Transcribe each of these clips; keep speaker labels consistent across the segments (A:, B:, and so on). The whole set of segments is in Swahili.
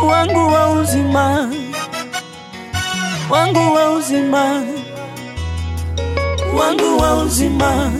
A: wangu wa uzima, wangu wa uzima, wangu wa uzima.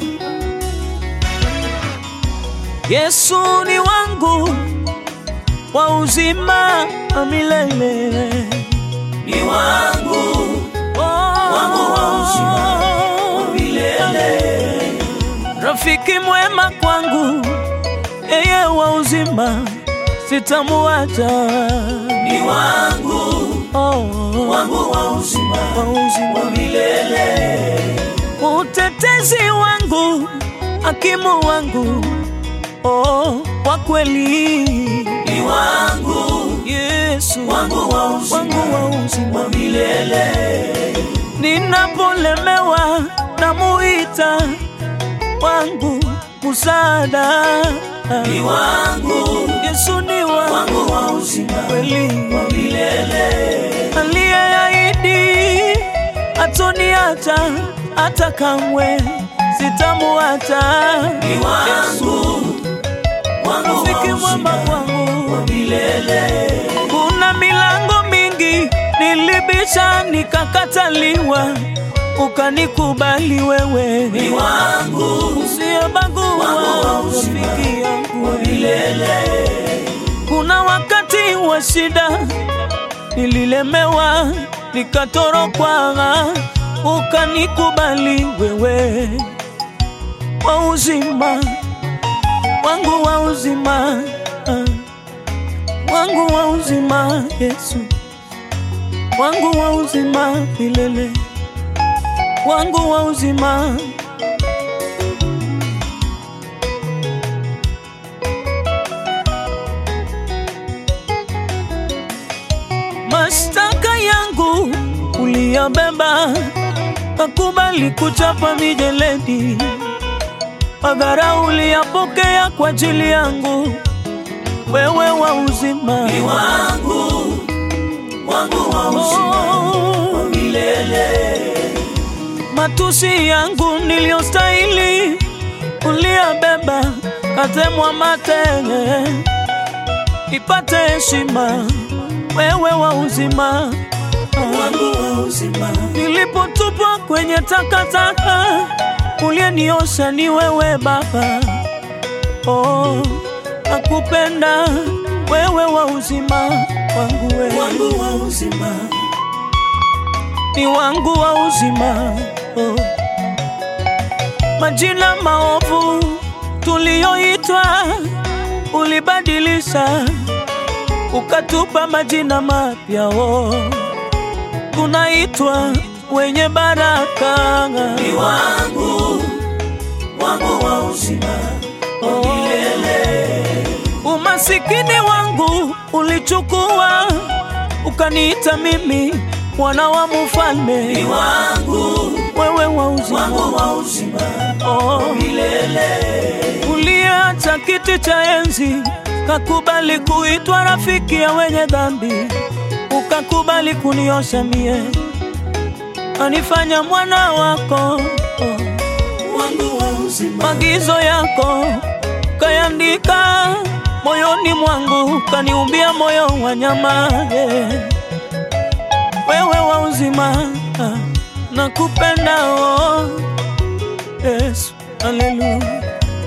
A: Yesu ni wangu wa uzima wa milele,
B: ni wangu
A: wangu
B: wa uzima wa milele.
A: rafiki mwema kwangu, yeye wa uzima, sitamuacha.
B: ni wangu
A: Oh,
B: wangu wa uzima
A: wa uzima
B: wa milele.
A: utetezi wangu, hakimu wangu, oh, wa kweli
B: ni wangu
A: Yesu
B: wangu wa uzima
A: wangu wa uzima.
B: wa milele.
A: Ninapolemewa namuita wangu msaada,
B: ni wangu
A: Yesu ni wangu
B: wangu wa uzima
A: kweli,
B: wa milele.
A: aliyeahidi atoniacha hata kamwe sitamuacha.
B: ni wangu wangu
A: Rafiki
B: wa
A: mwema
B: uzima
A: kwangu
B: wa milele.
A: Kuna milango mingi nilibisha nikakataliwa, ukanikubali wewe,
B: ni wangu
A: usiyebagua
B: wangu wa uzima
A: rafiki yangu.
B: wa milele.
A: Kuna wakati wa shida nililemewa, nikatorokwa, ukanikubali wewe, wa uzima wangu wa uzima ah wangu wa uzima Yesu, wangu wa uzima milele, wangu wa uzima. Mashtaka yangu uliyabeba, kakubali kuchapa mijeledi, madhara uliyapokea kwa ajili yangu wewe wa uzima
B: ni wangu wangu wa uzima wa milele.
A: matusi yangu niliyostahili uliyabeba, katemwa mate ipate heshima, wewe wa uzima.
B: wangu wa uzima
A: Nilipotupwa kwenye takataka, uliyeniosha ni wewe Baba. Oh, nakupenda wewe wa uzima wangu wewe
B: wangu wa uzima
A: ni wangu wa uzima oh. Majina maovu tuliyoitwa ulibadilisha, ukatupa majina mapya oh. Tunaitwa wenye baraka
B: ni wangu wangu wa uzima wa milele.
A: Umasikini wangu ulichukua, ukaniita mimi mwana wa
B: ni
A: mfalme,
B: wangu
A: wewe wa uzima
B: wangu wa uzima
A: oh.
B: milele.
A: Uliacha kiti cha enzi, kakubali kuitwa rafiki ya wenye dhambi, ukakubali kuniosha mie, anifanya mwana wako oh.
B: wangu wa uzima
A: Magizo yako kayandika moyoni mwangu, kaniumbia moyo wa nyama yeah. Wewe wa uzima ah, nakupenda oh. Yesu, haleluya.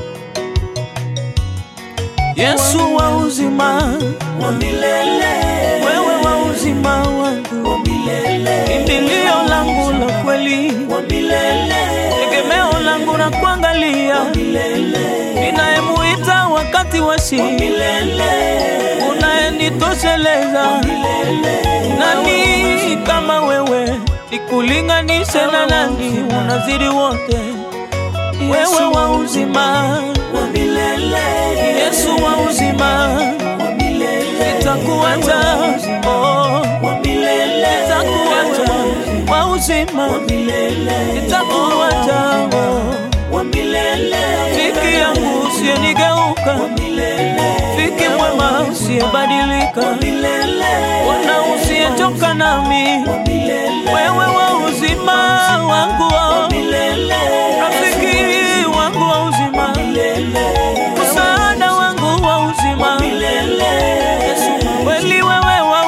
A: Yesu wa uzima,
B: wa milele.
A: wewe wa uzima wangu,
B: wa milele.
A: kimbilio langu la kweli,
B: wa milele.
A: tegemeo langu na kuangalia,
B: milele.
A: ninayemuita wakati wa shida,
B: milele.
A: unayenitosheleza. Nani kama wewe, nikulinganishe na nani? Unazidi wote, wewe wa uzima,
B: wa milele.
A: Yesu wa uzima,
B: wa milele.
A: sitakuacha oh,
B: wa milele.
A: sitakuacha wa uzima,
B: milele.
A: sitakuacha oh.
B: wa milele.
A: Rafiki yangu usiyenigeuka,
B: milele.
A: rafiki mwema usiyebadilika,
B: milele.
A: Bwana usiyechoka nami, wewe wa uzima wangu, oh.
B: milele.
A: rafiki wangu wa uzima, msaada wangu wa uzima,
B: milele.
A: Yesu kweli wewe wa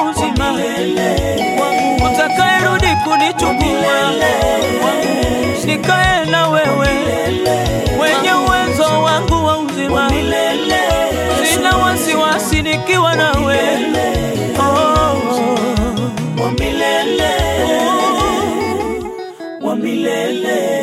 A: nikae na wewe, wenye uwezo wangu wa uzima. Sina wasiwasi nikiwa nawe, oh, oh.
B: wa milele
A: Oh.
B: wa milele